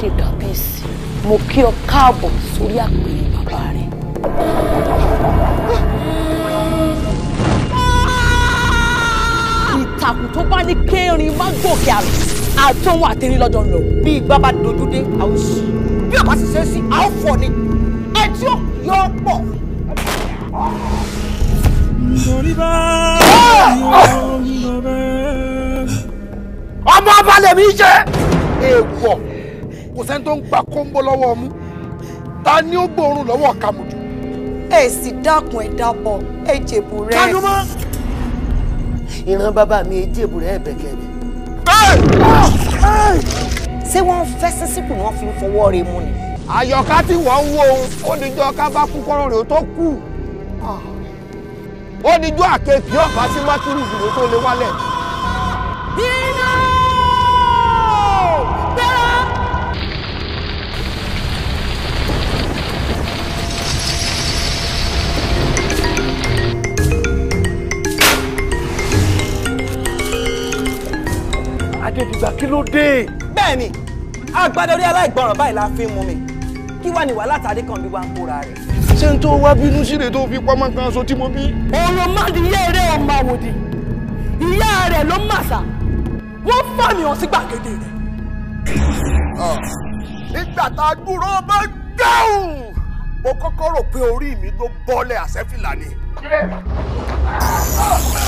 aládé kábíyèsí mo kí ọ káàbọ̀ sórí àpèrè bàbá rẹ. ìtàkùn tó bá ní kérin má gòkè àrùn àtọwọn àtẹrin lọ́jọ́ ń lọ. bí igbá bá dojú dé a ó sì bí ọba sì ṣe é sí a ó fọ ni ẹ tí ó yọ ọ pọ. ọmọ ọba lèmi ṣe. èèwọ̀ kò sẹ́ni tó ń gba kóńbó lọ́wọ́ ọmú ta ni ó gbóòórùn lọ́wọ́ kàmùjù. ẹ sì dákun ẹ dábọ̀ ẹ jèbù rẹ. tanu mọ́. ìran bàbá mi èjèbù rẹ bẹ̀kẹ̀rẹ̀. ṣé wọ́n ń fẹ́ sísìkù ni wọ́n fi ń fọwọ́ rẹ mú ni. àyọ̀ká tí wọ́n ń wo ó dijọ́ ká bá kú kọ́rọ̀ rẹ̀ ó tó kù. ó dijọ́ àkekèé ọ̀pá sí mákìrì ìdìbò tó lé wálẹ̀. iná gbẹ́rẹ́. adédìgbà kí ló dé. bẹ́ẹ̀ni agbádá orí aláìgbọràn báyìí la fi ń mú mi kí wàá ní wàhálà tàdé kan bí wàá ń kóra rẹ̀. ṣé n tó wá bínú síre tó fi pamọ́ kan aṣọ tí mo bí. ọ̀rọ̀ mádìyẹ rẹ̀ ọmọ àwòdì ìyá rẹ̀ ló màṣà wọ́n fàmì hàn sí gbàgede rẹ̀. nígbà tá a dúró bá gáhùn mo kọ́kọ́ rò pé orí mi tó bọ́lẹ̀ àṣẹ́fìlà ni.